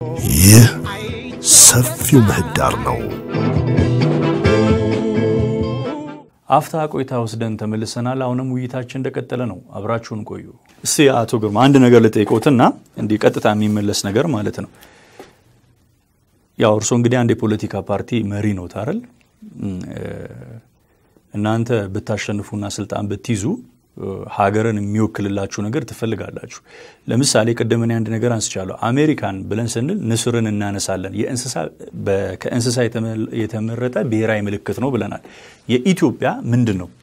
ይህ ሰፊው ምህዳር ነው። አፍታ ቆይታ ወስደን ተመልሰናል። አሁንም ውይይታችን እንደቀጠለ ነው። አብራችሁን ቆዩ። እስቲ አቶ ግርማ አንድ ነገር ልጠይቆትና እንዲህ ቀጥታ የሚመለስ ነገር ማለት ነው። ያው እርስዎ እንግዲህ አንድ የፖለቲካ ፓርቲ መሪ ነው ታረል እናንተ ብታሸንፉና ስልጣን ብትይዙ ሀገርን የሚወክልላችሁ ነገር ትፈልጋላችሁ። ለምሳሌ ቅድም እኔ አንድ ነገር አንስቻለሁ። አሜሪካን ብለን ስንል ንስርን እናነሳለን። ከእንስሳ የተመረጠ ብሔራዊ ምልክት ነው ብለናል። የኢትዮጵያ ምንድን ነው?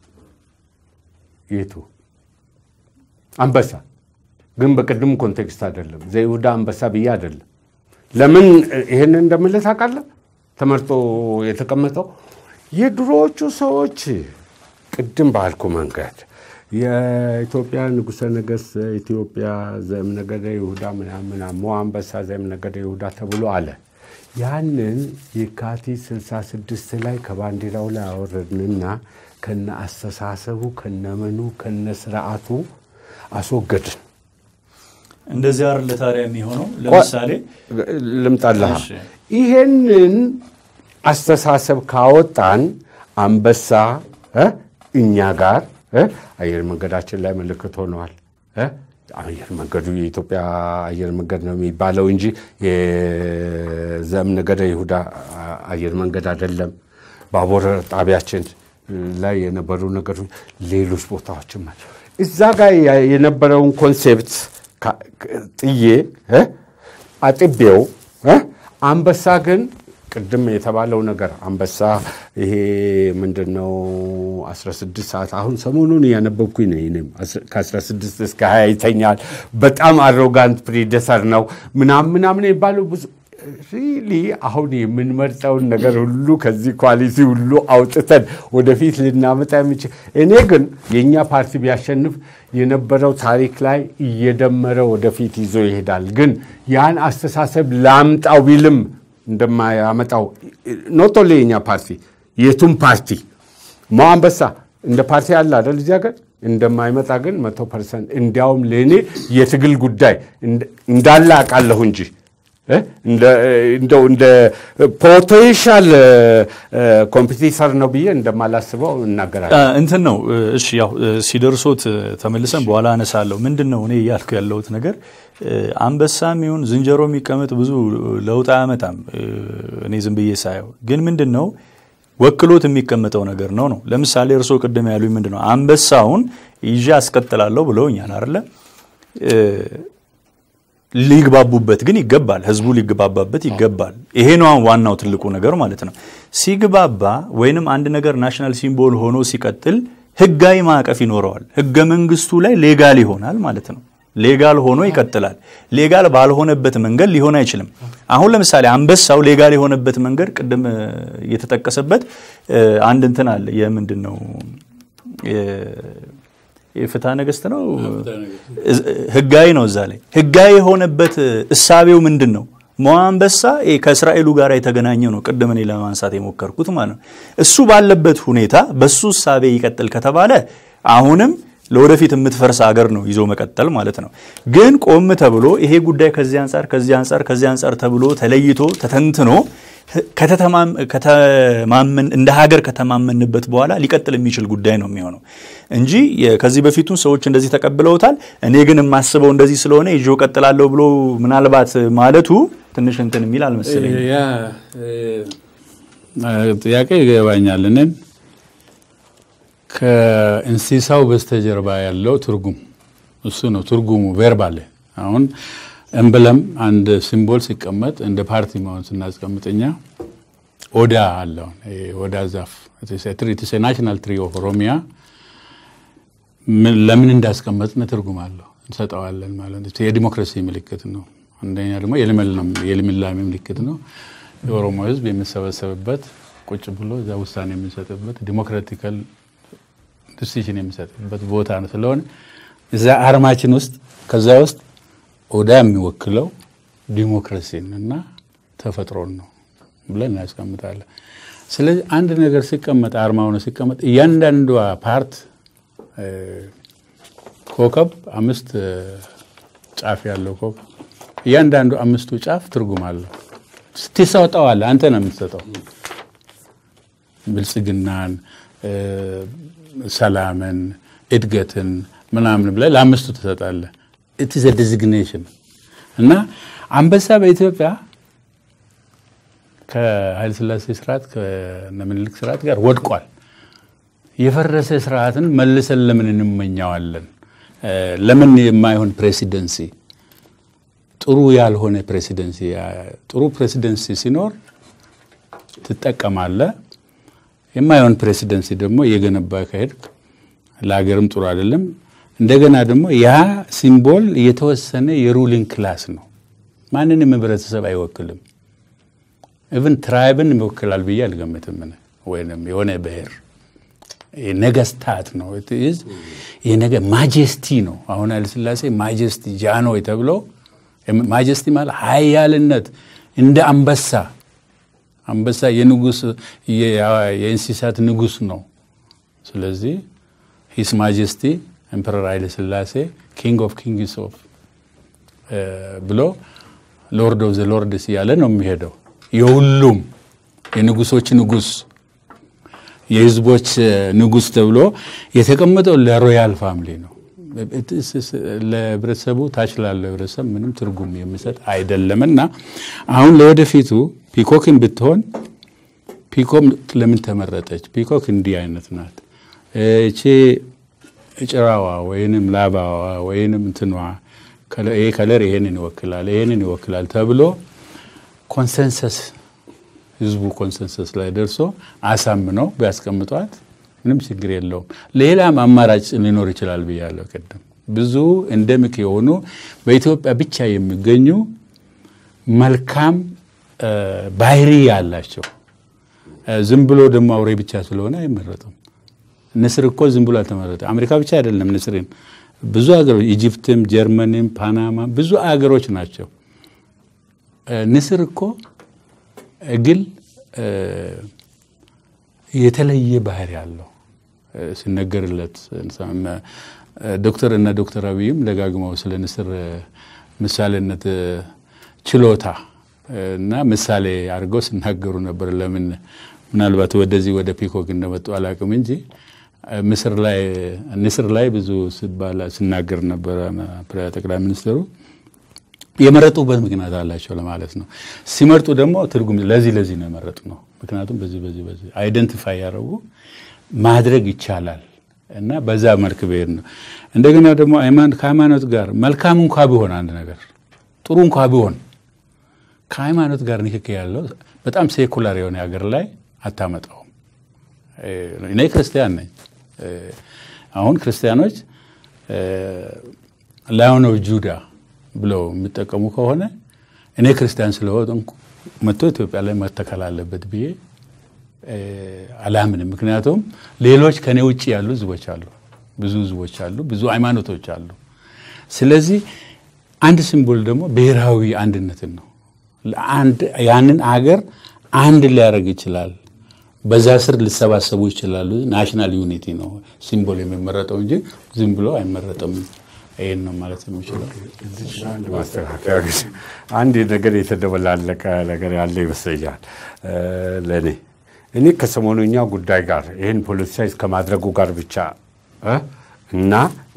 የቱ አንበሳ ግን በቅድም ኮንቴክስት አይደለም። ዘይሁዳ አንበሳ ብዬ አይደለም። ለምን ይህንን እንደምልህ ታውቃለህ? ተመርጦ የተቀመጠው የድሮዎቹ ሰዎች ቅድም ባልኩ መንገድ የኢትዮጵያ ንጉሠ ነገሥት ኢትዮጵያ ዘእምነገደ ይሁዳ ምናምን ሞ አንበሳ ዘእምነገደ ይሁዳ ተብሎ አለ። ያንን የካቲት 66 ላይ ከባንዲራው ላይ አወረድንና ከነ አስተሳሰቡ ከነመኑ ከነ ስርዓቱ አስወገድን። እንደዚህ አይደል ታዲያ የሚሆነው? ለምሳሌ ልምጣልሃ እሺ። ይሄንን አስተሳሰብ ካወጣን አንበሳ እ እኛ ጋር እ አየር መንገዳችን ላይ ምልክት ሆነዋል። እ አየር መንገዱ የኢትዮጵያ አየር መንገድ ነው የሚባለው እንጂ የዘእምነገደ ይሁዳ አየር መንገድ አይደለም። ባቡር ጣቢያችን ላይ የነበሩ ነገሮች፣ ሌሎች ቦታዎችም አሉ። እዛ ጋር የነበረውን ኮንሴፕት ካ- ጥዬ እ አጥቤው እ አንበሳ ግን ቅድም የተባለው ነገር አንበሳ ይሄ ምንድን ነው 16 ሰዓት አሁን ሰሞኑን እያነበብኩኝ ነው። እኔም ከ16 እስከ 20 ይተኛል። በጣም አሮጋንት ፕሪደሰር ነው ምናምን ምናምን የሚባለው ብዙ ሪሊ አሁን የምንመርጠውን ነገር ሁሉ ከዚህ ኳሊቲ ሁሉ አውጥተን ወደፊት ልናመጣ የሚችል እኔ ግን የእኛ ፓርቲ ቢያሸንፍ የነበረው ታሪክ ላይ እየደመረ ወደፊት ይዞ ይሄዳል። ግን ያን አስተሳሰብ ላምጣው ቢልም እንደማያመጣው ኖቶ የኛ ፓርቲ የቱም ፓርቲ ሞ አንበሳ እንደ ፓርቲ አለ አይደል እዚህ ሀገር እንደማይመጣ ግን መቶ ፐርሰንት እንዲያውም ለእኔ የትግል ጉዳይ እንዳለ አውቃለሁ እንጂ እ እንደው እንደ ፖቴንሻል ኮምፒቲተር ነው ብዬ እንደማላስበው እናገራለሁ። እንትን ነው እሺ፣ ያው ሲደርሶት ተመልሰን በኋላ አነሳለሁ። ምንድን ነው እኔ እያልኩ ያለሁት ነገር አንበሳም ይሁን ዝንጀሮ የሚቀመጥ ብዙ ለውጥ አያመጣም። እኔ ዝም ብዬ ሳየው ግን ምንድን ነው ወክሎት የሚቀመጠው ነገር ነው ነው። ለምሳሌ እርስዎ ቅድም ያሉኝ ምንድን ነው አንበሳውን ይዤ አስቀጥላለሁ ብለውኛል አይደለ? ሊግባቡበት ግን ይገባል። ህዝቡ ሊግባባበት ይገባል። ይሄ ነው አሁን ዋናው ትልቁ ነገር ማለት ነው። ሲግባባ ወይንም አንድ ነገር ናሽናል ሲምቦል ሆኖ ሲቀጥል ህጋዊ ማዕቀፍ ይኖረዋል። ህገ መንግስቱ ላይ ሌጋል ይሆናል ማለት ነው። ሌጋል ሆኖ ይቀጥላል። ሌጋል ባልሆነበት መንገድ ሊሆን አይችልም። አሁን ለምሳሌ አንበሳው ሌጋል የሆነበት መንገድ ቅድም የተጠቀሰበት አንድ እንትን አለ። የምንድን ነው የፍትሐ ነገስት ነው ህጋዊ ነው። እዛ ላይ ህጋዊ የሆነበት እሳቤው ምንድን ነው? ሞ አንበሳ ከእስራኤሉ ጋር የተገናኘ ነው። ቅድም እኔ ለማንሳት የሞከርኩት ማለት ነው። እሱ ባለበት ሁኔታ በሱ እሳቤ ይቀጥል ከተባለ አሁንም ለወደፊት የምትፈርስ አገር ነው ይዞ መቀጠል ማለት ነው። ግን ቆም ተብሎ ይሄ ጉዳይ ከዚህ አንጻር ከዚህ አንጻር ከዚህ አንጻር ተብሎ ተለይቶ ተተንትኖ ከተማመን እንደ ሀገር ከተማመንበት በኋላ ሊቀጥል የሚችል ጉዳይ ነው የሚሆነው እንጂ ከዚህ በፊቱን ሰዎች እንደዚህ ተቀብለውታል፣ እኔ ግን የማስበው እንደዚህ ስለሆነ ይዤው ቀጥላለሁ ብሎ ምናልባት ማለቱ ትንሽ እንትን የሚል አልመሰለኝ። ያ ጥያቄ ይገባኛል። እኔን ከእንስሳው በስተጀርባ ያለው ትርጉም እሱ ነው ትርጉሙ ቬርባል አሁን እምብለም አንድ ሲምቦል ሲቀመጥ እንደ ፓርቲ መሆን ስናስቀምጥኛ ኦዳ አለውን ኦዳ ዛፍ ናሽናል ትሪ ኦፍ ኦሮሚያ ለምን እንዳስቀመጥን ትርጉም አለው እንሰጠዋለን ማለት ነው። የዲሞክራሲ ምልክት ነው። አንደኛ ደግሞ የልምላሜ ምልክት ነው። የኦሮሞ ሕዝብ የሚሰበሰብበት ቁጭ ብሎ እዛ ውሳኔ የሚሰጥበት ዲሞክራቲካል ዲሲሽን የሚሰጥበት ቦታ ነው። ስለሆነ እዛ አርማችን ውስጥ ከዛ ውስጥ ኦዳ የሚወክለው ዲሞክራሲን እና ተፈጥሮን ነው ብለን እናስቀምጣለን። ስለዚህ አንድ ነገር ሲቀመጥ አርማ ሆነ ሲቀመጥ እያንዳንዷ ፓርት ኮከብ አምስት ጫፍ ያለው ኮከብ እያንዳንዱ አምስቱ ጫፍ ትርጉም አለው። ስትሰጠዋለህ አንተ ነው የምትሰጠው። ብልጽግናን፣ ሰላምን፣ እድገትን ምናምን ብለህ ለአምስቱ ትሰጣለህ። ኢትስ ዲዚግኔሽን እና አንበሳ በኢትዮጵያ ከኃይለ ሥላሴ ስርዓት ከነምኒልክ ስርዓት ጋር ወድቋል። የፈረሰ ስርዓትን መልሰን ለምን እንመኘዋለን? ለምን የማይሆን ፕሬሲደንሲ ጥሩ ያልሆነ ፕሬሲደንሲ ጥሩ ፕሬሲደንሲ ሲኖር ትጠቀማለህ። የማይሆን ፕሬሲደንሲ ደግሞ እየገነባ ከሄድክ ለሀገርም ጥሩ አይደለም። እንደገና ደግሞ ያ ሲምቦል የተወሰነ የሩሊንግ ክላስ ነው። ማንንም ህብረተሰብ አይወክልም። ኢቭን ትራይብን ይወክላል ብዬ አልገምትም። ወይም የሆነ ብሔር ነገስታት ነው የነገ ማጀስቲ ነው። አሁን ኃይለሥላሴ ማጀስቲ ጃንሆይ ተብሎ ማጀስቲ ማለት ሀያልነት እንደ አንበሳ አንበሳ የንጉስ የእንስሳት ንጉስ ነው። ስለዚህ ሂስ ማጀስቲ ኤምፐረር ኃይለሥላሴ ኪንግ ኦፍ ኪንግስ ኦፍ ብሎ ሎርድ ኦፍ ዘ ሎርድስ እያለ ነው የሚሄደው። የሁሉም የንጉሶች ንጉስ የህዝቦች ንጉስ ተብሎ የተቀመጠው ለሮያል ፋሚሊ ነው። ለህብረተሰቡ ታች ላለው ህብረተሰብ ምንም ትርጉም የሚሰጥ አይደለም እና አሁን ለወደፊቱ ፒኮክን ብትሆን ፒኮክ ለምን ተመረጠች? ፒኮክ እንዲህ አይነት ናት። እቺ ጭራዋ ወይንም ላባዋ ወይንም እንትኗ ይሄ ከለር ይሄንን ይወክላል ይሄንን ይወክላል ተብሎ ኮንሰንሰስ ህዝቡ ኮንሰንሰስ ላይ ደርሶ አሳምነው ቢያስቀምጧት ምንም ችግር የለውም። ሌላም አማራጭ ሊኖር ይችላል ብያለሁ ቅድም። ብዙ እንደምክ የሆኑ በኢትዮጵያ ብቻ የሚገኙ መልካም ባህሪ ያላቸው ዝም ብሎ ደግሞ አውሬ ብቻ ስለሆነ አይመረጡም። ንስር እኮ ዝም ብሎ አልተመረጠ። አሜሪካ ብቻ አይደለም ንስርን ብዙ ሀገሮች ኢጅፕትም፣ ጀርመንም፣ ፓናማ ብዙ ሀገሮች ናቸው። ንስር እኮ እግል የተለየ ባህሪ አለው ሲነገርለት ዶክተር እና ዶክተር አብይም ደጋግመው ስለ ንስር ምሳሌነት ችሎታ እና ምሳሌ አድርገው ሲናገሩ ነበር። ለምን ምናልባት ወደዚህ ወደ ፒኮክ እንደመጡ አላውቅም እንጂ ምስር ላይ ንስር ላይ ብዙ ሲባል ሲናገር ነበረ ጠቅላይ ሚኒስትሩ። የመረጡበት ምክንያት አላቸው ለማለት ነው። ሲመርጡ ደግሞ ትርጉም ለዚህ ለዚህ ነው የመረጡ ነው። ምክንያቱም በዚህ በዚህ በዚህ አይደንቲፋይ ያደረጉ ማድረግ ይቻላል እና በዛ መልክ ብሄድ ነው። እንደገና ደግሞ ከሃይማኖት ጋር መልካም እንኳ ቢሆን አንድ ነገር ጥሩ እንኳ ቢሆን ከሃይማኖት ጋር ንክክ ያለው በጣም ሴኩላር የሆነ ሀገር ላይ አታመጣውም። እኔ ክርስቲያን ነኝ። አሁን ክርስቲያኖች ላዮን ኦፍ ጁዳ ብለው የሚጠቀሙ ከሆነ እኔ ክርስቲያን ስለሆንኩ መጥቶ ኢትዮጵያ ላይ መተከል አለበት ብዬ አላምንም። ምክንያቱም ሌሎች ከኔ ውጭ ያሉ ህዝቦች አሉ፣ ብዙ ህዝቦች አሉ፣ ብዙ ሃይማኖቶች አሉ። ስለዚህ አንድ ሲምቦል ደግሞ ብሔራዊ አንድነትን ነው። ያንን አገር አንድ ሊያደርግ ይችላል። በዛ ስር ሊሰባሰቡ ይችላሉ። ናሽናል ዩኒቲ ነው ሲምቦል የሚመረጠው እንጂ ዝም ብሎ አይመረጥም። ይህን ነው ማለት የሚችለው። ማስተካከያ አንድ ነገር የተደበላለቀ ነገር ያለ ይመስለኛል ለእኔ እኔ ከሰሞኑኛ ጉዳይ ጋር ይህን ፖለቲሳይዝ ከማድረጉ ጋር ብቻ እና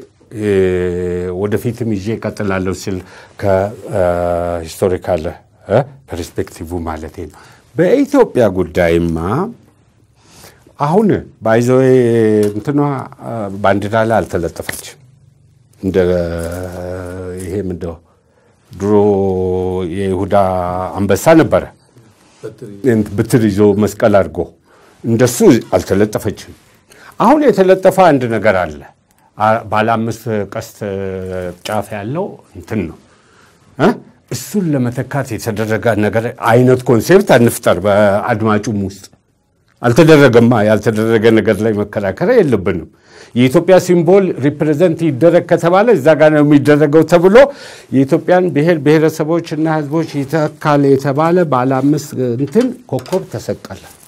ወደፊትም ይዤ እቀጥላለሁ ሲል ከሂስቶሪካል ፐርስፔክቲቭ ማለት ነው። በኢትዮጵያ ጉዳይማ አሁን ባይዘዌ እንትኗ ባንዲራ ላይ አልተለጠፈችም። እንደ ይሄ ምንድነው ድሮ የይሁዳ አንበሳ ነበረ ብትር ይዞ መስቀል አድርጎ እንደሱ አልተለጠፈችም። አሁን የተለጠፈ አንድ ነገር አለ። ባለ አምስት ቀስት ጫፍ ያለው እንትን ነው። እሱን ለመተካት የተደረገ ነገር አይነት ኮንሴፕት አንፍጠር። በአድማጩም ውስጥ አልተደረገማ። ያልተደረገ ነገር ላይ መከራከር የለብንም። የኢትዮጵያ ሲምቦል ሪፕሬዘንት ይደረግ ከተባለ እዛ ጋር ነው የሚደረገው ተብሎ የኢትዮጵያን ብሔር ብሔረሰቦች እና ሕዝቦች ይተካል የተባለ ባለ አምስት እንትን ኮከብ ተሰቀለ።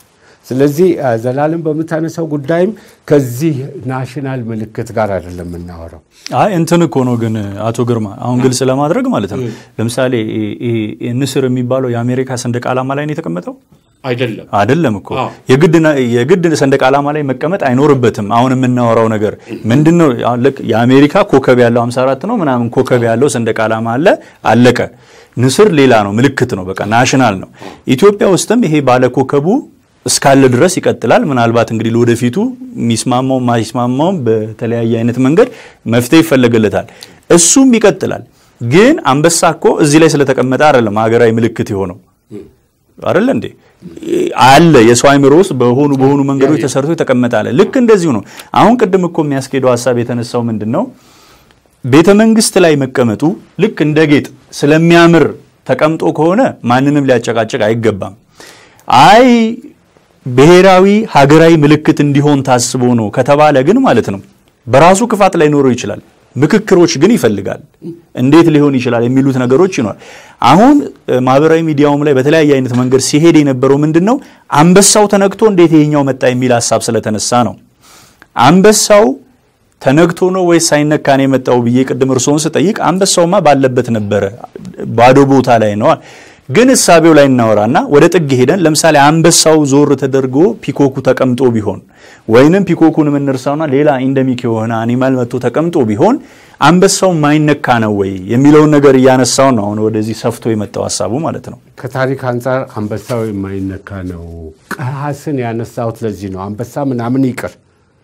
ስለዚህ አ፣ ዘላለም በምታነሳው ጉዳይም ከዚህ ናሽናል ምልክት ጋር አይደለም የምናወራው። አይ እንትን እኮ ነው ግን አቶ ግርማ አሁን ግልጽ ለማድረግ ማለት ነው። ለምሳሌ ይሄ- ይሄ ንስር የሚባለው የአሜሪካ ሰንደቅ ዓላማ ላይ ነው የተቀመጠው አይደለም አይደለም እኮ አዎ። የግድ ና- የግድ ሰንደቅ ዓላማ ላይ መቀመጥ አይኖርበትም። አሁን የምናወራው ነገር ምንድን ነው? አሁን ልክ የአሜሪካ ኮከብ ያለው 54 ነው ምናምን ኮከብ ያለው ሰንደቅ ዓላማ አለ፣ አለቀ። ንስር ሌላ ነው፣ ምልክት ነው፣ በቃ ናሽናል ነው። ኢትዮጵያ ውስጥም ይሄ ባለ ኮከቡ እስካለ ድረስ ይቀጥላል። ምናልባት እንግዲህ ለወደፊቱ የሚስማማውም ማይስማማውም በተለያየ አይነት መንገድ መፍትሄ ይፈለግለታል። እሱም ይቀጥላል። ግን አንበሳ እኮ እዚህ ላይ ስለተቀመጠ አይደለም ሀገራዊ ምልክት የሆነው አይደለ እንዴ? አለ የሰው አይምሮ ውስጥ በሆኑ በሆኑ መንገዶች ተሰርቶ የተቀመጠ አለ። ልክ እንደዚሁ ነው። አሁን ቅድም እኮ የሚያስኬደው ሀሳብ የተነሳው ምንድን ነው? ቤተ መንግስት ላይ መቀመጡ ልክ እንደ ጌጥ ስለሚያምር ተቀምጦ ከሆነ ማንንም ሊያጨቃጭቅ አይገባም። አይ ብሔራዊ ሀገራዊ ምልክት እንዲሆን ታስቦ ነው ከተባለ ግን ማለት ነው በራሱ ክፋት ላይኖረው ይችላል። ምክክሮች ግን ይፈልጋል። እንዴት ሊሆን ይችላል የሚሉት ነገሮች ይኖራል። አሁን እ፣ ማህበራዊ ሚዲያውም ላይ በተለያየ አይነት መንገድ ሲሄድ የነበረው ምንድን ነው አንበሳው ተነክቶ እንዴት ይሄኛው መጣ የሚል ሀሳብ ስለተነሳ ነው። አንበሳው ተነክቶ ነው ወይስ ሳይነካ ነው የመጣው ብዬ ቅድም እርስዎን ስጠይቅ አንበሳውማ ባለበት ነበረ፣ ባዶ ቦታ ላይ ነው። ግን እሳቤው ላይ እናወራና ወደ ጥግ ሄደን ለምሳሌ አንበሳው ዞር ተደርጎ ፒኮኩ ተቀምጦ ቢሆን ወይንም ፒኮኩን የምንርሳውና ሌላ ኢንደሚክ የሆነ አኒማል መጥቶ ተቀምጦ ቢሆን አንበሳው ማይነካ ነው ወይ የሚለውን ነገር እያነሳው ነው አሁን ወደዚህ ሰፍቶ የመጣው ሀሳቡ ማለት ነው። ከታሪክ አንጻር አንበሳው የማይነካ ነው። ቀሃስን ያነሳሁት ለዚህ ነው። አንበሳ ምናምን ይቅር፣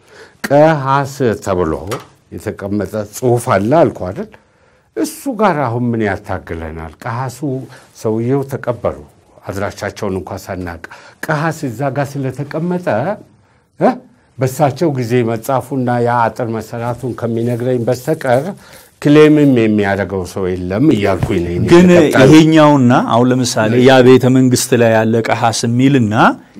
ቀሃስ ተብሎ የተቀመጠ ጽሑፍ አለ አልኩ አይደል? እሱ ጋር አሁን ምን ያታግለናል? ቀሃሱ ሰውየው ተቀበሩ፣ አድራሻቸውን እንኳ ሳናቅ ቀሃስ እዛ ጋር ስለተቀመጠ እ በሳቸው ጊዜ መጻፉና ያ አጥር መሰራቱን ከሚነግረኝ በስተቀር ክሌምም የሚያደርገው ሰው የለም እያልኩኝ ነኝ እኔ ግን ተቀጣዩ። ይሄኛውና አሁን ለምሳሌ ያ ቤተ መንግስት ላይ ያለ ቀሃስ የሚልና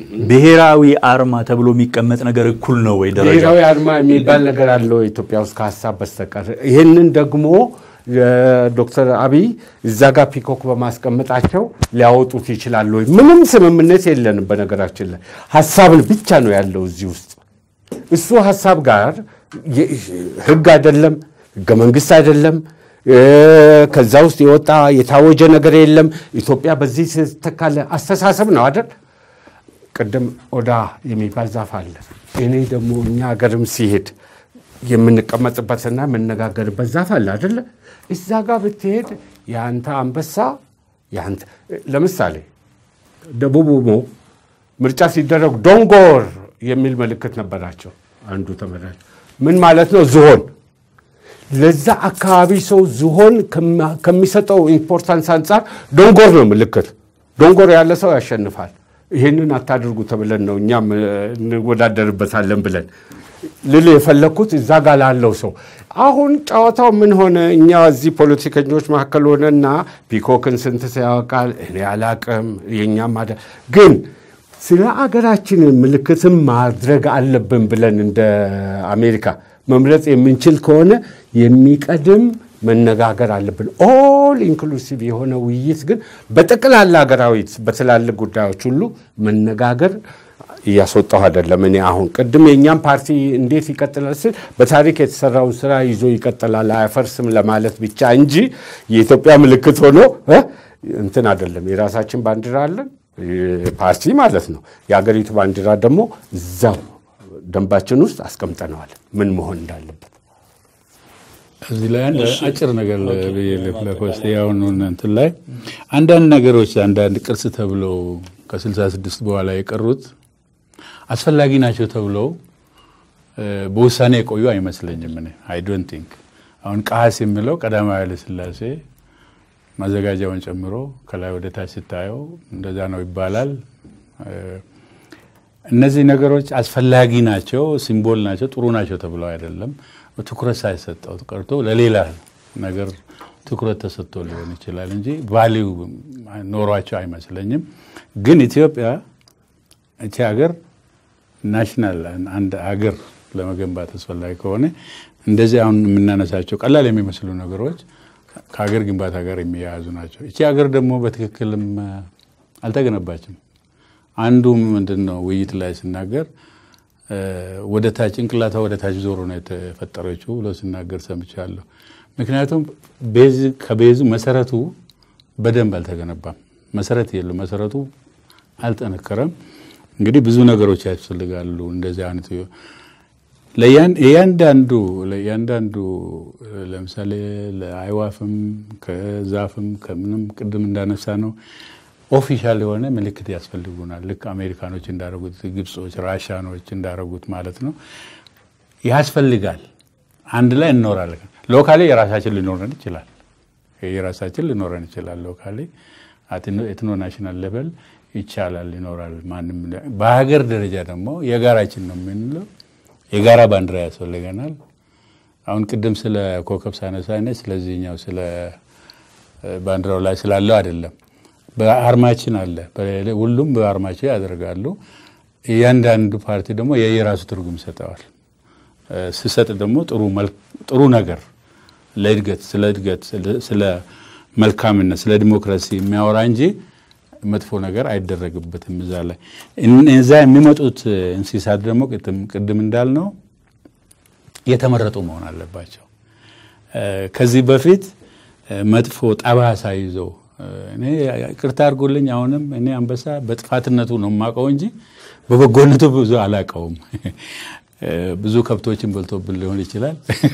ብሔራዊ አርማ ተብሎ የሚቀመጥ ነገር እኩል ነው ወይ ደረጃ? ብሔራዊ አርማ የሚባል ነገር አለው ኢትዮጵያ ውስጥ ከሀሳብ በስተቀር። ይህንን ደግሞ ዶክተር አብይ እዛ ጋር ፒኮክ በማስቀመጣቸው ሊያወጡት ይችላሉ ወይ? ምንም ስምምነት የለንም። በነገራችን ላይ ሀሳብን ብቻ ነው ያለው እዚህ ውስጥ። እሱ ሀሳብ ጋር የ- ህግ አይደለም፣ ህገ መንግስት አይደለም። እ፣ ከዛ ውስጥ የወጣ የታወጀ ነገር የለም። ኢትዮጵያ በዚህ ስትተካለ አስተሳሰብ ነው አይደል? ቅድም ኦዳ የሚባል ዛፍ አለ። እኔ ደግሞ እኛ ሀገርም ሲሄድ የምንቀመጥበትና የምነጋገርበት ዛፍ አለ አደለ? እዛ ጋር ብትሄድ የአንተ አንበሳ የአንተ ለምሳሌ ደቡብ ኦሞ ምርጫ ሲደረግ ዶንጎር የሚል ምልክት ነበራቸው። አንዱ ተመራጭ ምን ማለት ነው? ዝሆን ለዛ አካባቢ ሰው ዝሆን ከማ- ከሚሰጠው ኢምፖርታንስ አንጻር ዶንጎር ነው ምልክት። ዶንጎር ያለ ሰው ያሸንፋል። ይህንን አታድርጉ ተብለን ነው እኛም እ፣ እንወዳደርበታለን ብለን ልል የፈለግኩት እዛ ጋር ላለው ሰው አሁን ጨዋታው ምን ሆነ? እኛ እዚህ ፖለቲከኞች መካከል ሆነና ፒኮክን ስንት ሰው ያውቃል? እኔ አላቅም። የእኛም አደ ግን ስለ አገራችን ምልክትም ማድረግ አለብን ብለን እንደ አሜሪካ መምረጥ የምንችል ከሆነ የሚቀድም መነጋገር አለብን። ኦል ኢንክሉሲቭ የሆነ ውይይት ግን በጠቅላላ ሀገራዊ በትላልቅ ጉዳዮች ሁሉ መነጋገር እያስወጣሁ አይደለም። እኔ አሁን ቅድም የእኛም ፓርቲ እንዴት ይቀጥላል ስል በታሪክ የተሰራውን ስራ ይዞ ይቀጥላል አያፈርስም ለማለት ብቻ እንጂ የኢትዮጵያ ምልክት ሆኖ እ እንትን አይደለም። የራሳችን ባንዲራ አለን ፓርቲ ማለት ነው። የሀገሪቱ ባንዲራ ደግሞ እዛው ደንባችን ውስጥ አስቀምጠነዋል ምን መሆን እንዳለበት። እዚህ ላይ አንድ አጭር ነገር ብዬ ለኮስቴ ያሁኑን እንትን ላይ አንዳንድ ነገሮች አንዳንድ ቅርስ ተብለው ከ66 በኋላ የቀሩት አስፈላጊ ናቸው ተብለው እ፣ በውሳኔ የቆዩ አይመስለኝም። እኔ አይ ዶንት ቲንክ አሁን ቀሐስ የሚለው ቀዳማዊ ኃይለ ሥላሴ ማዘጋጃውን ጨምሮ ከላይ ወደ ታች ስታየው እንደዛ ነው ይባላል። እ፣ እነዚህ ነገሮች አስፈላጊ ናቸው፣ ሲምቦል ናቸው፣ ጥሩ ናቸው ተብለው አይደለም። ትኩረት ሳይሰጠው ቀርቶ ለሌላ ነገር ትኩረት ተሰጥቶ ሊሆን ይችላል እንጂ ቫሊዩ ኖሯቸው አይመስለኝም። ግን ኢትዮጵያ እቺ ሀገር ናሽናል አንድ ሀገር ለመገንባት አስፈላጊ ከሆነ እንደዚህ አሁን የምናነሳቸው ቀላል የሚመስሉ ነገሮች ከሀገር ግንባታ ጋር የሚያያዙ ናቸው። እቺ ሀገር ደግሞ በትክክልም አልተገነባችም። አንዱ ምንድን ነው ውይይት ላይ ሲናገር ወደ ታች ጭንቅላቷ ወደ ታች ዞሮ ነው የተፈጠረችው ብሎ ሲናገር ሰምቻለሁ። ምክንያቱም ቤዝ ከቤዙ መሰረቱ በደንብ አልተገነባም። መሰረት የለው፣ መሰረቱ አልጠነከረም። እንግዲህ ብዙ ነገሮች ያስፈልጋሉ እንደዚህ አይነት ለእያንዳንዱ ለእያንዳንዱ ለምሳሌ ለአይዋፍም ከዛፍም ከምንም ቅድም እንዳነሳ ነው ኦፊሻል የሆነ ምልክት ያስፈልጉናል። ልክ አሜሪካኖች እንዳደረጉት፣ ግብጾች፣ ራሻኖች እንዳደረጉት ማለት ነው ያስፈልጋል። አንድ ላይ እንኖራለን። ሎካሊ የራሳችን ሊኖረን ይችላል። የራሳችን ሊኖረን ይችላል። ሎካሊ ኤትኖ ናሽናል ሌቨል ይቻላል ይኖራል። ማንም በሀገር ደረጃ ደግሞ የጋራችን ነው የምንለው የጋራ ባንዲራ ያስፈልገናል። አሁን ቅድም ስለ ኮከብ ሳነሳ አይነት ስለዚህኛው ስለ ባንዲራው ላይ ስላለው አይደለም፣ በአርማችን አለ። ሁሉም በአርማቸው ያደርጋሉ። እያንዳንዱ ፓርቲ ደግሞ የየራሱ ትርጉም ይሰጠዋል። ሲሰጥ ደግሞ ጥሩ ነገር ለእድገት ስለ እድገት ስለ መልካምነት ስለ ዲሞክራሲ የሚያወራ እንጂ መጥፎ ነገር አይደረግበትም። እዛ ላይ እዛ የሚመጡት እንስሳት ደግሞ ቅድም እንዳልነው የተመረጡ መሆን አለባቸው። ከዚህ በፊት መጥፎ ጠባሳ ይዘው እኔ ቅርታ አድርጎልኝ አሁንም እኔ አንበሳ በጥፋትነቱ ነው የማውቀው እንጂ በበጎነቱ ብዙ አላውቀውም። ብዙ ከብቶችን በልቶብን ሊሆን ይችላል።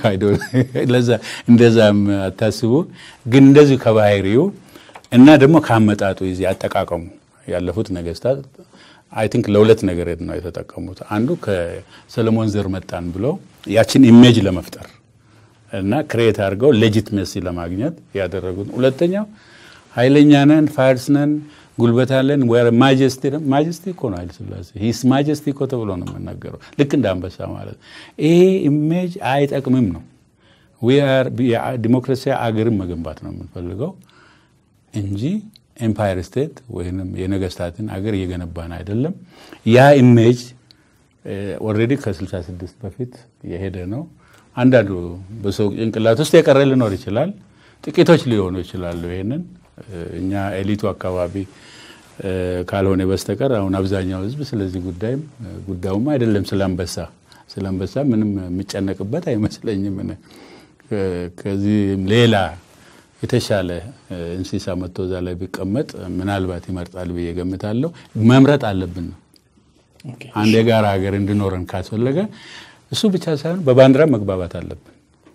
እንደዛም አታስቡ። ግን እንደዚሁ ከባህሪው እና ደግሞ ከአመጣጡ ጊዜ አጠቃቀሙ ያለፉት ነገስታት አይ ቲንክ ለሁለት ነገር ነው የተጠቀሙት። አንዱ ከሰለሞን ዘር መጣን ብለው ያችን ኢሜጅ ለመፍጠር እና ክሬት አድርገው ሌጂትመሲ ለማግኘት ያደረጉት። ሁለተኛው ኃይለኛ ነን፣ ፋርስ ነን፣ ጉልበት አለን፣ ማጀስቲ ማጀስቲ እኮ ነው ኃይለ ሥላሴ ሂስ ማጀስቲ እኮ ተብሎ ነው የምናገረው። ልክ እንደ አንበሳ ማለት ይሄ ኢሜጅ አይጠቅምም ነው። ዲሞክራሲያዊ አገርን መገንባት ነው የምንፈልገው እንጂ ኤምፓየር ስቴት ወይም የነገስታትን አገር እየገነባን አይደለም። ያ ኢሜጅ ኦልሬዲ ከ66 በፊት የሄደ ነው። አንዳንዱ በሰው ጭንቅላት ውስጥ የቀረ ሊኖር ይችላል። ጥቂቶች ሊሆኑ ይችላሉ። ይሄንን እኛ ኤሊቱ አካባቢ ካልሆነ በስተቀር አሁን አብዛኛው ሕዝብ ስለዚህ ጉዳይም ጉዳዩም አይደለም ስለ አንበሳ ስለ አንበሳ ምንም የሚጨነቅበት አይመስለኝም። ከዚህም ሌላ የተሻለ እንስሳ መጥቶ እዛ ላይ ቢቀመጥ ምናልባት ይመርጣል ብዬ ገምታለሁ። መምረጥ አለብን ነው አንድ የጋራ ሀገር እንዲኖረን ካስፈለገ እሱ ብቻ ሳይሆን በባንዲራ መግባባት አለብን።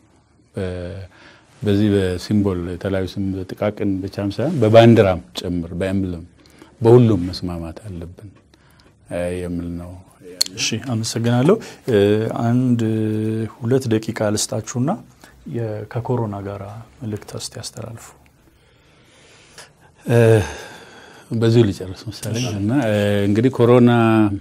በዚህ በሲምቦል የተለያዩ ጥቃቅን ብቻም ሳይሆን በባንዲራም ጭምር በኤምብለም በሁሉም መስማማት አለብን የሚል ነው። እሺ፣ አመሰግናለሁ። አንድ ሁለት ደቂቃ ልስጣችሁና ከኮሮና ጋር መልእክት እስቲ ያስተላልፉ። በዚሁ ሊጨርስ መሰለኝ እና እንግዲህ ኮሮና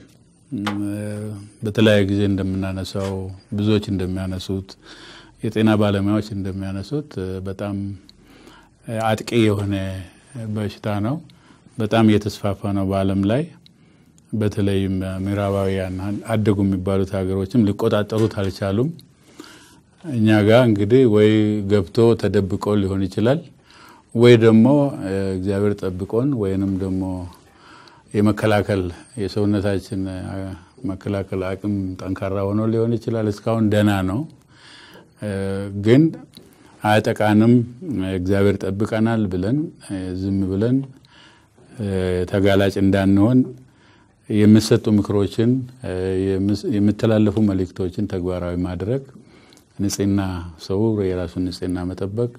በተለያየ ጊዜ እንደምናነሳው ብዙዎች እንደሚያነሱት የጤና ባለሙያዎች እንደሚያነሱት በጣም አጥቂ የሆነ በሽታ ነው። በጣም እየተስፋፋ ነው በዓለም ላይ በተለይም ምዕራባውያን አደጉ የሚባሉት ሀገሮችም ሊቆጣጠሩት አልቻሉም። እኛ ጋር እንግዲህ ወይ ገብቶ ተደብቆ ሊሆን ይችላል ወይ ደግሞ እግዚአብሔር ጠብቆን ወይንም ደግሞ የመከላከል የሰውነታችን መከላከል አቅም ጠንካራ ሆኖ ሊሆን ይችላል። እስካሁን ደህና ነው፣ ግን አያጠቃንም፣ እግዚአብሔር ጠብቀናል ብለን ዝም ብለን ተጋላጭ እንዳንሆን የሚሰጡ ምክሮችን የሚተላለፉ መልእክቶችን ተግባራዊ ማድረግ ንጽህና፣ ሰው የራሱን ንጽህና መጠበቅ፣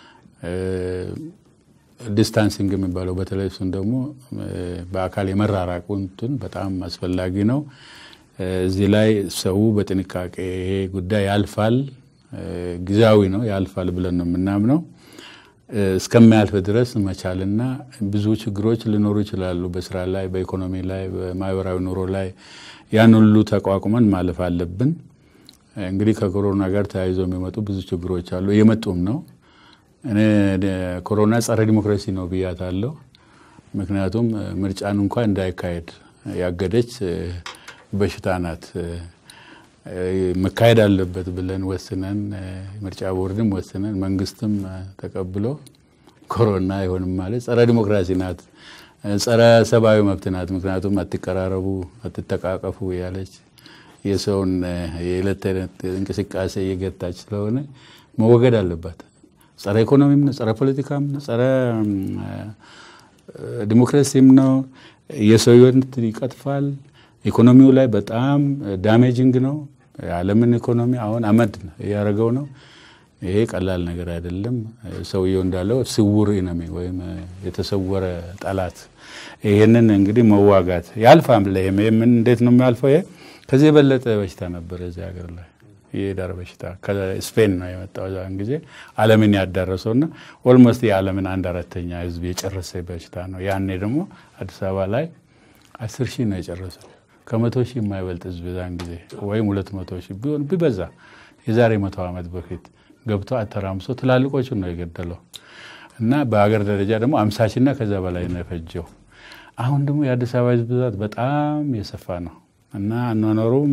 ዲስታንሲንግ የሚባለው በተለይ እሱን ደግሞ በአካል የመራራቁንትን በጣም አስፈላጊ ነው። እዚህ ላይ ሰው በጥንቃቄ ይሄ ጉዳይ ያልፋል፣ ጊዜያዊ ነው፣ ያልፋል ብለን ነው የምናምነው። እስከሚያልፍ ድረስ መቻልና ብዙ ችግሮች ሊኖሩ ይችላሉ። በስራ ላይ፣ በኢኮኖሚ ላይ፣ በማህበራዊ ኑሮ ላይ ያን ሁሉ ተቋቁመን ማለፍ አለብን። እንግዲህ ከኮሮና ጋር ተያይዞ የሚመጡ ብዙ ችግሮች አሉ፣ እየመጡም ነው። እኔ ኮሮና ጸረ ዲሞክራሲ ነው ብያታለሁ። ምክንያቱም ምርጫን እንኳ እንዳይካሄድ ያገደች በሽታ ናት። መካሄድ አለበት ብለን ወስነን ምርጫ ቦርድም ወስነን መንግስትም ተቀብሎ ኮሮና አይሆንም ማለት ጸረ ዲሞክራሲ ናት ጸረ ሰብአዊ መብት ናት። ምክንያቱም አትቀራረቡ፣ አትተቃቀፉ ያለች የሰውን የዕለት ተዕለት እንቅስቃሴ እየገታች ስለሆነ መወገድ አለባት። ጸረ ኢኮኖሚም ነው፣ ጸረ ፖለቲካም ነው፣ ጸረ ዲሞክራሲም ነው። የሰው ሕይወት ይቀጥፋል። ኢኮኖሚው ላይ በጣም ዳሜጂንግ ነው። የዓለምን ኢኮኖሚ አሁን አመድ እያደረገው ነው። ይሄ ቀላል ነገር አይደለም። ሰውየው እንዳለው ስውር ኢነሚ ወይም የተሰወረ ጠላት። ይህንን እንግዲህ መዋጋት ያልፋም ላይ ምን እንዴት ነው የሚያልፈው? ይሄ ከዚህ የበለጠ በሽታ ነበር እዚህ ሀገር ላይ የዳር በሽታ ከስፔን ነው የመጣው ዛን ጊዜ ዓለምን ያዳረሰው እና ኦልሞስት የዓለምን አንድ አራተኛ ህዝብ የጨረሰ በሽታ ነው። ያኔ ደግሞ አዲስ አበባ ላይ አስር ሺህ ነው የጨረሰው ከመቶ ሺህ የማይበልጥ ህዝብ ዛን ጊዜ ወይም ሁለት መቶ ሺህ ቢሆን ቢበዛ የዛሬ መቶ ዓመት በፊት ገብቶ አተራምሶ ትላልቆቹን ነው የገደለው እና በሀገር ደረጃ ደግሞ አምሳ ሺና ከዛ በላይ ነው የፈጀው። አሁን ደግሞ የአዲስ አበባ ህዝብ ብዛት በጣም የሰፋ ነው እና አኗኗሩም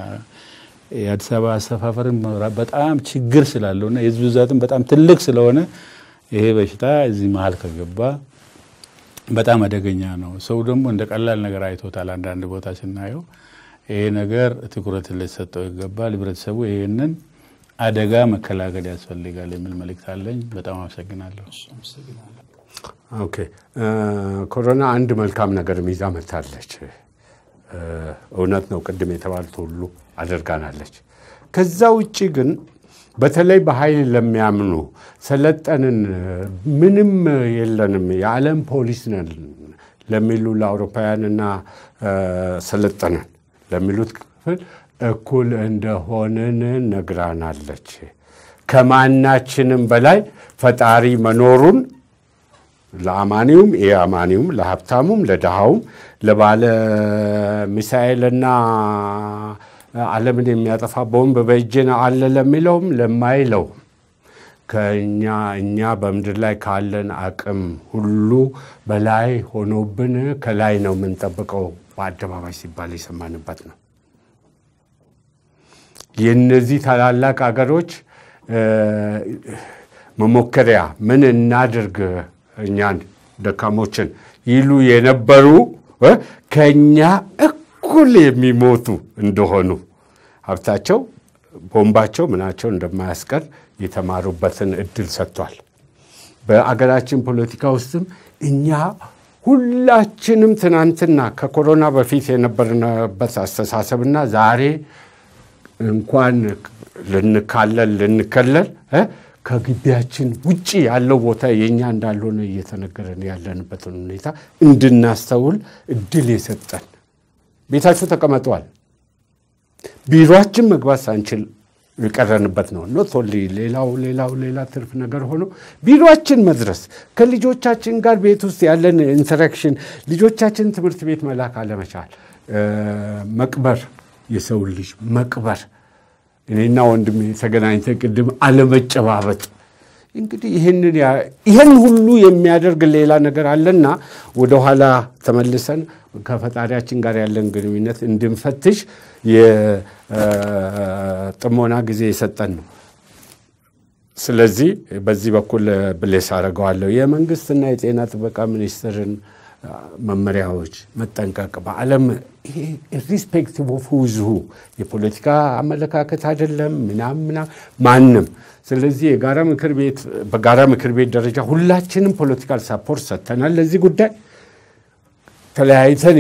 የአዲስ አበባ አሰፋፈርን በጣም ችግር ስላለው እና የህዝብ ብዛትም በጣም ትልቅ ስለሆነ ይሄ በሽታ እዚህ መሀል ከገባ በጣም አደገኛ ነው። ሰው ደግሞ እንደ ቀላል ነገር አይቶታል። አንዳንድ ቦታ ስናየው ይሄ ነገር ትኩረት ሊሰጠው ይገባል። ህብረተሰቡ ይህንን አደጋ መከላከል ያስፈልጋል የሚል መልእክት አለኝ። በጣም አመሰግናለሁ። ኦኬ ኮሮና አንድ መልካም ነገር ይዛ መታለች። እውነት ነው፣ ቅድም የተባሉት ሁሉ አድርጋናለች። ከዛ ውጭ ግን በተለይ በኃይል ለሚያምኑ ሰለጠንን፣ ምንም የለንም፣ የዓለም ፖሊስ ነን ለሚሉ ለአውሮፓውያንና ሰለጠንን ለሚሉት ክፍል እኩል እንደሆንን ነግራናለች። ከማናችንም በላይ ፈጣሪ መኖሩን ለአማኒውም የአማኒውም ለሀብታሙም ለድሃውም ለባለ ሚሳኤልና ዓለምን የሚያጠፋ ቦምብ በእጄ አለ ለሚለውም ለማይለውም ከእኛ እኛ በምድር ላይ ካለን አቅም ሁሉ በላይ ሆኖብን ከላይ ነው የምንጠብቀው በአደባባይ ሲባል የሰማንበት ነው። የእነዚህ ታላላቅ አገሮች መሞከሪያ ምን እናድርግ እኛን ደካሞችን ይሉ የነበሩ ከእኛ እኩል የሚሞቱ እንደሆኑ ሀብታቸው፣ ቦምባቸው፣ ምናቸው እንደማያስቀር የተማሩበትን እድል ሰጥቷል። በአገራችን ፖለቲካ ውስጥም እኛ ሁላችንም ትናንትና ከኮሮና በፊት የነበርንበት አስተሳሰብና ዛሬ እንኳን ልንካለል ልንከለል ከግቢያችን ውጭ ያለው ቦታ የእኛ እንዳልሆነ እየተነገረን ያለንበትን ሁኔታ እንድናስተውል እድል የሰጠን ቤታችሁ ተቀመጠዋል። ቢሮችን መግባት ሳንችል የቀረንበት ነው። ኖት ኦንሊ ሌላው ሌላው ሌላ ትርፍ ነገር ሆኖ ቢሮችን መድረስ ከልጆቻችን ጋር ቤት ውስጥ ያለን ኢንተራክሽን ልጆቻችን ትምህርት ቤት መላክ አለመቻል፣ መቅበር የሰው ልጅ መቅበር እኔና ወንድሜ ተገናኝተን ቅድም አለመጨባበጥ እንግዲህ ይህን ሁሉ የሚያደርግ ሌላ ነገር አለና ወደኋላ ተመልሰን ከፈጣሪያችን ጋር ያለን ግንኙነት እንድንፈትሽ የጥሞና ጊዜ የሰጠን ነው። ስለዚህ በዚህ በኩል ብሌስ አደርገዋለሁ። የመንግስትና የጤና ጥበቃ ሚኒስቴርን መመሪያዎች መጠንቀቅ በዓለም ኢሪስፔክቲቭ ኦፍ ሁዝሁ የፖለቲካ አመለካከት አይደለም ምናም ምናም ማንም። ስለዚህ የጋራ ምክር ቤት በጋራ ምክር ቤት ደረጃ ሁላችንም ፖለቲካል ሳፖርት ሰጥተናል ለዚህ ጉዳይ። ተለያይተን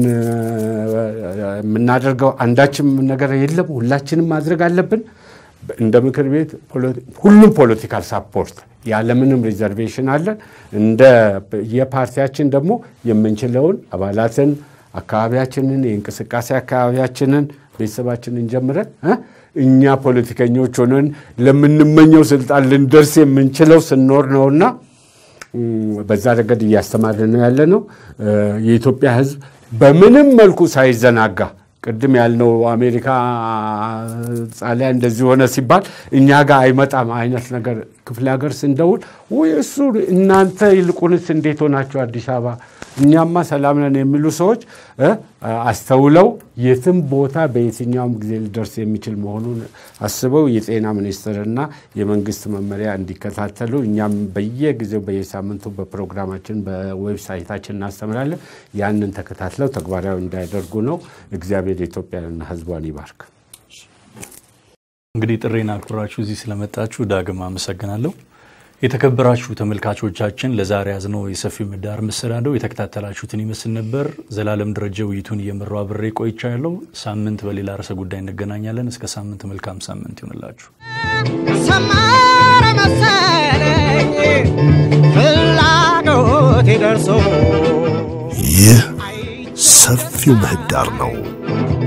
የምናደርገው አንዳችም ነገር የለም። ሁላችንም ማድረግ አለብን። እንደ ምክር ቤት ሁሉም ፖለቲካል ሳፖርት ያለምንም ሪዘርቬሽን አለን። እንደ የፓርቲያችን ደግሞ የምንችለውን አባላትን፣ አካባቢያችንን፣ የእንቅስቃሴ አካባቢያችንን፣ ቤተሰባችንን ጀምረን እኛ ፖለቲከኞች ሆነን ለምንመኘው ስልጣን ልንደርስ የምንችለው ስንኖር ነውና በዛ ረገድ እያስተማርን ነው ያለ ነው። የኢትዮጵያ ሕዝብ በምንም መልኩ ሳይዘናጋ ቅድም ያልነው አሜሪካ ጣሊያ እንደዚህ ሆነ ሲባል እኛ ጋር አይመጣም አይነት ነገር። ክፍለ ሀገር ስንደውል ወይ እሱ እናንተ ይልቁንስ እንዴት ሆናችሁ አዲስ አበባ እኛማ ሰላም ነን የሚሉ ሰዎች እ አስተውለው የትም ቦታ በየትኛውም ጊዜ ሊደርስ የሚችል መሆኑን አስበው የጤና ሚኒስቴርና የመንግስት መመሪያ እንዲከታተሉ እኛም በየጊዜው በየሳምንቱ በፕሮግራማችን በዌብሳይታችን እናስተምራለን። ያንን ተከታትለው ተግባራዊ እንዳያደርጉ ነው። እግዚአብሔር ኢትዮጵያንና ሕዝቧን ይባርክ። እንግዲህ ጥሬን አክብራችሁ እዚህ ስለመጣችሁ ዳግም አመሰግናለሁ። የተከበራችሁ ተመልካቾቻችን ለዛሬ ያዝነው የሰፊው ምህዳር መሰናዶ የተከታተላችሁትን ይመስል ነበር። ዘላለም ደረጀ ውይይቱን እየመራው አብሬ ቆይቻ ያለው ሳምንት በሌላ ርዕሰ ጉዳይ እንገናኛለን። እስከ ሳምንት መልካም ሳምንት ይሆንላችሁ። ሰመረ መሰለኝ ፍላጎቴ ደርሶ ይህ ሰፊው ምህዳር ነው።